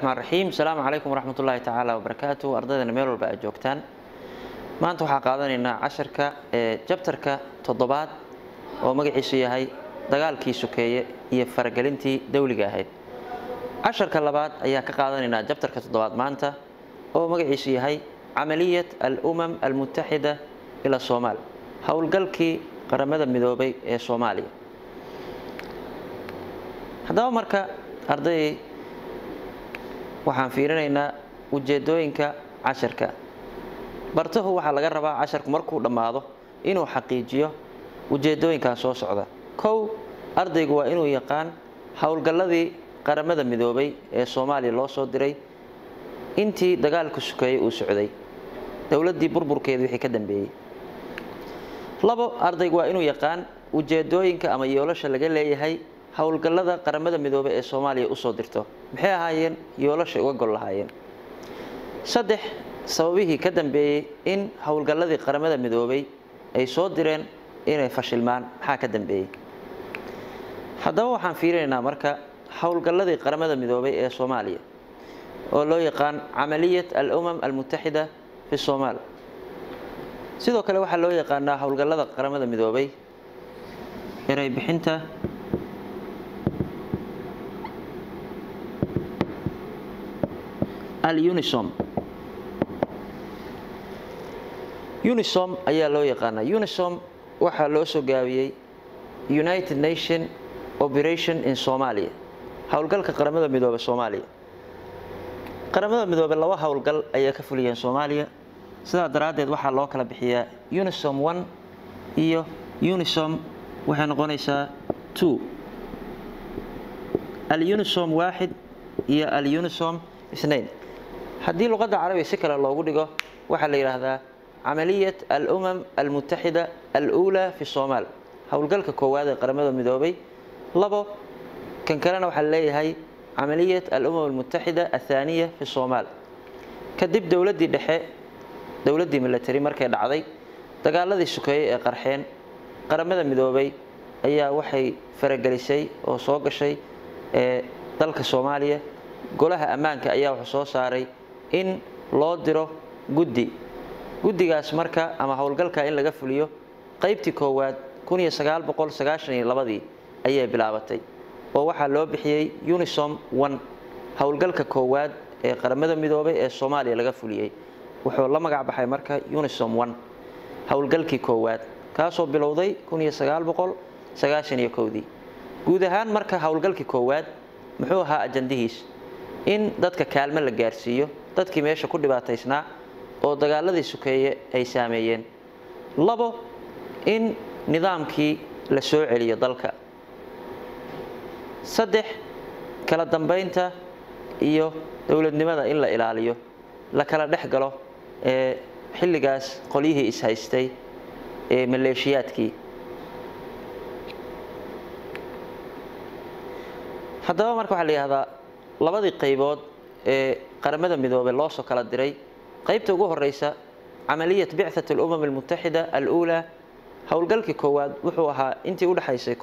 raxmaan raxiim asalaamu calaykum waraxmat ullaahi tacaala wabarakaatu ardaydana meel walba aad joogtaan maanta waxaa qaadanaynaa casharka ee jabtarka toddobaad oo magaciisu yahay dagaalkii sokeeye iyo faragelintii dawliga ahayd casharka labaad ayaan ka qaadanaynaa jabtarka toddobaad maanta oo magaciisu yahay camaliyat al-umam almutaxida ila soomaal howlgalkii qaramada midoobay ee soomaaliya haddaba marka arday waxaan fiirinaynaa ujeedooyinka casharka bartahu waxaa laga rabaa casharku markuu dhammaado inuu xaqiijiyo ujeedooyinkan soo socda kow ardaygu waa inuu yaqaan howlgalladii qaramada midoobay ee soomaaliya loo soo diray intii dagaalka sukeeyey uu socday dowladdii burburkeeda wixii ka dambeeyey labo ardaygu waa inuu yaqaan ujeedooyinka ama yoolasha laga leeyahay howlgallada qaramada midoobey ee soomaaliya usoo dirto maxay ahaayeen yoolashay uga gol lahaayeen saddex sababihii ka dambeeyey in howlgalladii qaramada midoobay ay soo direen inay fashilmaan maxaa ka dambeeyey haddaba waxaan fiirinaynaa marka howlgalladii qaramada midoobay ee soomaaliya oo loo yaqaan camaliyat al-umam almutaxida fi somaal sidoo kale waxaa loo yaqaanaa howlgallada qaramada midoobay eray bixinta alunisom unisom ayaa loo yaqaanaa unisom waxaa loo soo gaabiyey united nation operation in somalia howlgalka qaramada midoobe soomaaliya qaramada midoobe laba howlgal ayaa ka fuliyeen soomaaliya sidaa daraaddeed waxaa loo kala bixiyaa unisom one iyo unisom waxay noqonaysaa two alunisom waaxid iyo alunisom isnayn haddii luqadda carabiga si kale loogu dhigo waxaa la yidhaahdaa camaliyat al-umam almutaxida al-uulaa fi somaal howlgalka koowaad ee qaramada midoobay labo kan kalena waxaa leeyahay camaliyat al-umam almutaxida athaaniya fi somaal kadib dowladdii dhexe dowladdii milatari markay dhacday dagaaladii sukeeyey ee qarxeen qaramada midoobay ayaa waxay faragelisay oo soo gashay ee dalka soomaaliya golaha ammaanka ayaa wuxuu soo saaray in loo diro guddi guddigaas marka ama howlgalka in laga fuliyo qaybtii koowaad ii ayay bilaabatay oo waxaa loo bixiyey unisom one howlgalka koowaad ee qaramada midoobay ee soomaaliya laga fuliyey wuxuu la magac baxay marka unisom one howlgalkii koowaad kaasoo bilowday dii guud ahaan marka howlgalkii koowaad muxuu ahaa ajandihiis in dadka kaalmo la gaarsiiyo dadkii meesha ku dhibaataysnaa oo dagaaladii sukeeye ay saameeyeen labo in nidaamkii la soo celiyo dalka saddex kala dambaynta iyo dowladnimada in la ilaaliyo la kala dhex galo ee xilligaas qolyihii is-haystay ee maleeshiyaadkii haddaba marka waxaa la yihahdaa labadii qaybood ee qaramada midoobey loo soo kala diray qaybta ugu horeysa camaliyat bichat alumam almutaxida al-uulaa howlgalkii koowaad wuxuu ahaa intii udhexaysay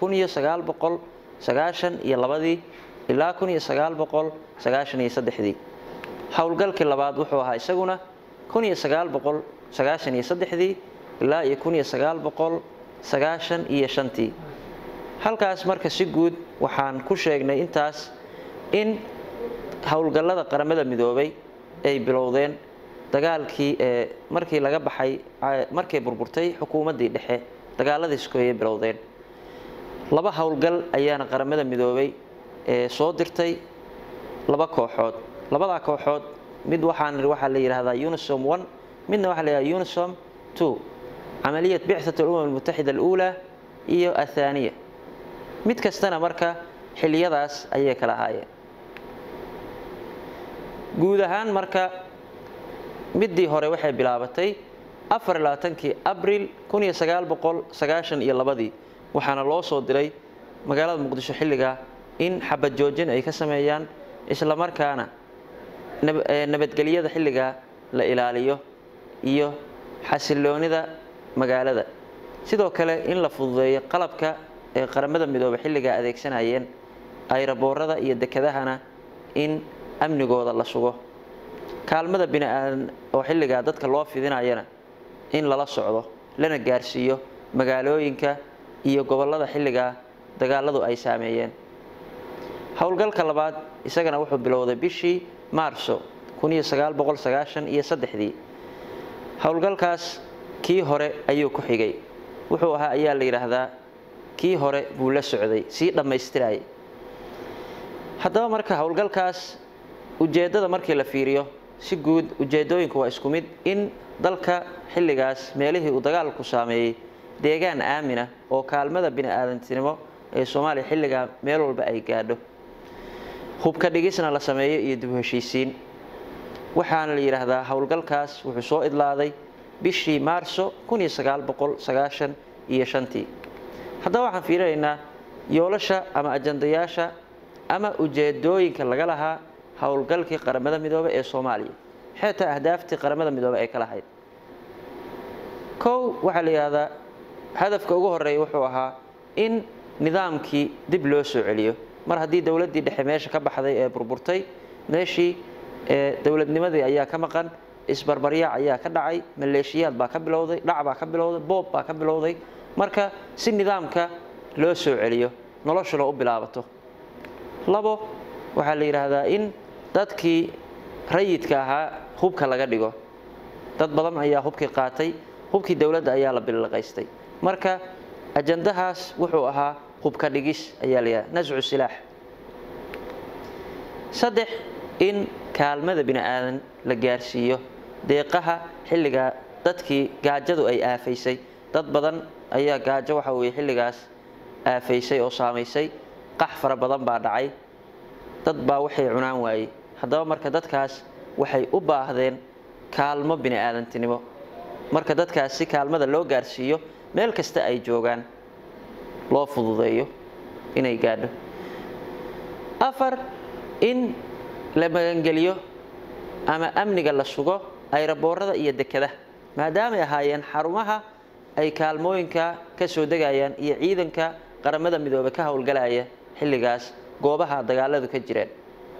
iyo labadii ilaa dii howlgalkii labaad wuxuu ahaa isaguna dii ilaa iyo tii halkaas marka si guud waxaan ku sheegnay intaas in howlgallada qaramada midoobay ay bilowdeen dagaalkii ee markii laga baxay markay burburtay xukuumaddii dhexe dagaaladii sukeeyey bilowdeen laba howlgal ayaana qaramada midoobay ee soo dirtay laba kooxood labadaa kooxood mid waxaan waxaa la yidhahdaa unisom one midna waxaa la yidhahdaa unisom two camaliyat bichat alumam almutaxida al-uulaa iyo athaaniya mid kastana marka xiliyadaas ayay kala ahaayeen guud ahaan marka middii hore waxay bilaabatay afarlabaatankii abril iyo labadii waxaana loo soo diray magaalada muqdisho xilligaa in xabad joojin ay ka sameeyaan islamarkaana nabadgelyada xilligaa la ilaaliyo iyo xasiloonida magaalada sidoo kale in la fududeeyo qalabka ee qaramada midoobey xilligaa adeegsanayeen ayraboorada iyo dekedahana in amnigooda la sugo kaalmada bini aadan oo xilligaa dadka loo fidinayana in lala socdo lana gaarsiiyo magaalooyinka iyo gobollada xilligaa dagaaladu ay saameeyeen howlgalka labaad isagana wuxuu bilowday bishii maarso iyo saddexdii howlgalkaas kii hore ayuu ku xigay wuxuu ahaa ayaa la yidhaahdaa kii hore buu la socday sii dhammaystirayay haddaba marka howlgalkaas ujeeddada markii la fiiriyo si guud ujeeddooyinku waa isku mid in dalka xilligaas meelihii uu dagaalku saameeyey deegaan aamina oo kaalmada bini aadantinimo ee soomaaliya xilligaa meel walba ay gaadho hubka dhigisna la sameeyo iyo dib heshiisiin waxaana la yidhaahdaa howlgalkaas wuxuu soo idlaaday bishii maarso iyo shantii haddaba waxaan fiirinaynaa yoolasha ama ajandayaasha ama ujeedooyinka laga lahaa howlgalkii qaramada midoobe ee soomaaliya maxay tahay ahdaaftii qaramada midoobe ay ka lahayd kow waxaa la yidhahdaa hadafka ugu horeeya wuxuu ahaa in nidaamkii dib loo soo celiyo mar haddii dowladdii dhexe meesha ka baxday ee burburtay meeshii dowladnimadii ayaa ka maqan isbarbaryaac ayaa ka dhacay maleeshiyaad baa ka bilowday dhac baa ka bilowday boob baa ka bilowday marka si nidaamka loo soo celiyo noloshuna u bilaabato labo waxaa la yidhaahdaa in dadkii rayidka ahaa hubka laga dhigo dad badan ayaa hubkii qaatay hubkii dowladda ayaa la billiqaystay marka ajandahaas wuxuu ahaa hubka dhigis ayaa la yidhahda nascu silaax saddex in kaalmada bini aadan la gaarsiiyo deeqaha xilligaa dadkii gaajadu ay aafaysay dad badan ayaa gaajo waxa weye xilligaas aafaysay oo saamaysay qax fara badan baa dhacay dad baa waxay cunaan waayey haddaba marka dadkaas waxay u baahdeen kaalmo bini aadantinimo marka dadkaas si kaalmada loo gaarsiiyo meel kasta ay joogaan loo fududeeyo inay gaadho afar in la magangeliyo ama amniga la sugo ayraboorada iyo dekadaha maadaamay ahaayeen xarumaha ay kaalmooyinka ka soo degayaan iyo ciidanka qaramada midoobe ka howlgalaya xilligaas goobaha dagaaladu ka jireen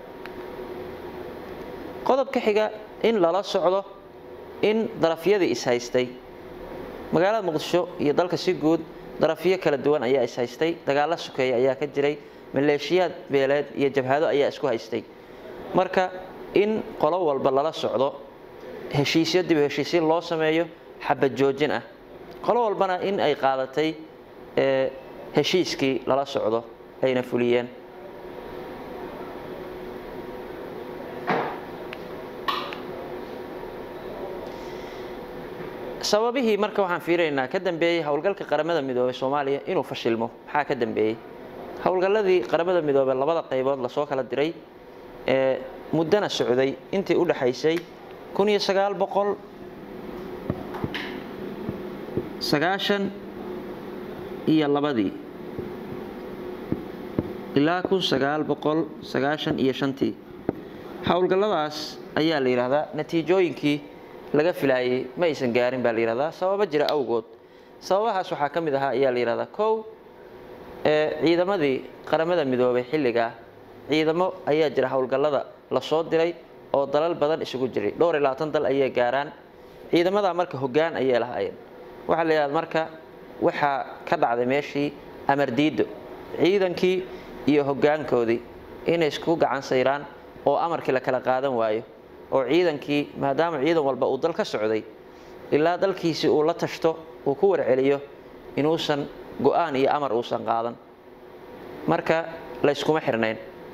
qodobka xiga in lala socdo in darafyadii ishaystay magaalada muqdisho iyo dalka si guud darafyo kala duwan ayaa ishaystay dagaalo sokeeya ayaa ka jiray maleeshiyaad beeleed iyo jabhado ayaa isku haystay marka in qolo walba lala socdo heshiisyo dib heshiisyo loo sameeyo xabad joojin ah qolo walbana in ay qaadatay heshiiskii lala socdo ayna fuliyeen sababihii marka waxaan fiirinaynaa ka dambeeyey howlgalka qaramada midoobey soomaaliya inuu fashilmo maxaa ka dambeeyey howlgalladii qaramada midoobey labada qaybood lasoo kala diray ee muddana socday intii u dhaxaysay kun iyo sagaal boqol sagaashan iyo labadii ilaa kun sagaal boqol sagaashan iyo shantii howlgalladaas ayaa la yidhaahdaa natiijooyinkii laga filaayey ma aysan gaarin baa la yidhahdaa sababo jira awgood sababahaas waxaa ka mid ahaa ayaa la yidhahdaa kow ee ciidamadii qaramada midoobay xilligaa ciidamo ayaa jira howlgallada lasoo diray oo dalal badan isugu jiray dhowr iyo labaatan dal ayay gaaraan ciidamadaa marka hoggaan ayay lahaayeen waxaa la yidhahda marka waxaa ka dhacday meeshii amar diiddo ciidankii iyo hoggaankoodii inay isku gacan sayraan oo amarkii la kala qaadan waayo oo ciidankii maadaama ciidan walba uu dal ka socday ilaa dalkiisii uu la tashto uu ku warceliyo inuusan go-aan iyo amar uusan qaadan marka layskuma xirnayn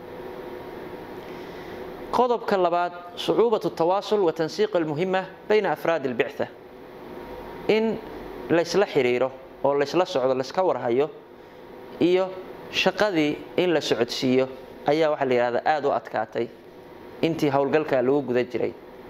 qodobka labaad sucuubatu tawaasul wa tansiiq almuhima bayna afraadi albictha in laysla xiriiro oo laysla socdo layska warhayo iyo shaqadii in la socodsiiyo ayaa waxaa la yidhahdaa aada u adkaatay intii howlgalkaa lagu guda jiray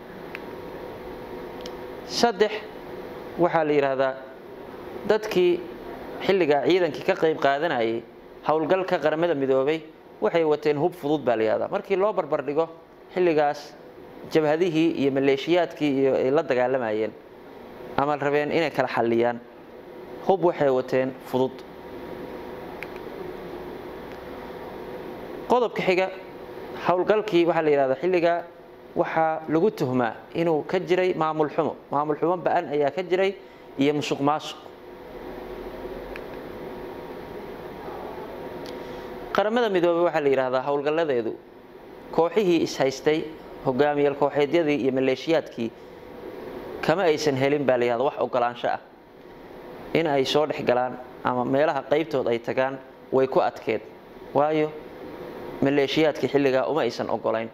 saddex waxaa la yidhaahdaa dadkii xilligaa ciidankii ka qayb qaadanayay howlgalka qaramada midoobay waxay wateen hub fudud baa la yidhahdaa markii loo barbar dhigo xilligaas jabhadihii iyo maleeshiyaadkii iyo ay la dagaalamayeen ama rabeen inay kala xalliyaan hub waxay wateen fudud qodobka xiga howlgalkii waxaa la yidhahdaa xilligaa waxaa lagu tuhmaa inuu ka jiray maamul xumo maamul xumo ba-an ayaa ka jiray iyo musuq maasuq qaramada midoobey waxaa la yidhaahdaa howlgalladeedu kooxihii is-haystay hogaamiyaal kooxeedyadii iyo maleeshiyaadkii kama aysan helin baa la yihahda wax ogolaansho ah in ay soo dhex galaan ama meelaha qaybtood ay tagaan way ku adkeed waayo maleeshiyaadkii xilligaa uma aysan ogolayn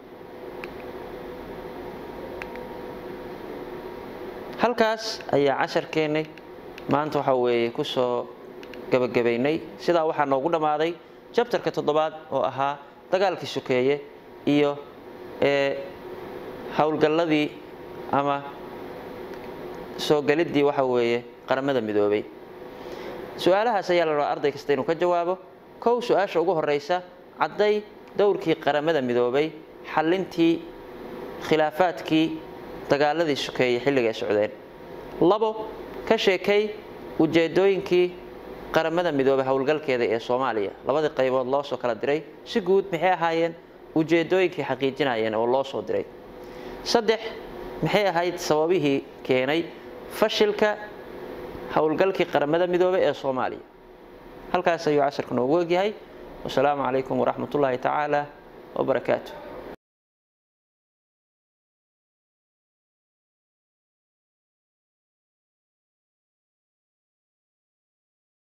halkaas ayaa casharkeennay maanta waxaa weeye ku soo gabagabaynay sidaa waxaa noogu dhammaaday jabtarka toddobaad oo ahaa dagaalkii sokeeye iyo ee howlgalladii ama soo geliddii waxa weeye qaramada midoobay su-aalahaas ayaa la rabaa arday kasta inuu ka jawaabo kow su-aasha ugu horeysa cadday dowrkii qaramada midoobay xallintii khilaafaadkii dagaaladii sokeeye xilliga ay socdeen labo ka sheekay ujeedooyinkii qaramada midoobay howlgalkeeda ee soomaaliya labadii qaybood loo soo kala diray si guud maxay ahaayeen ujeedooyinkii xaqiijinayeen oo loo soo diray saddex maxay ahayd sababihii keenay fashilka howlgalkii qaramada midoobay ee soomaaliya halkaas ayuu casharka noogu egyahay wasalaamu calaykum waraxmat ullaahi tacaala wabarakaatu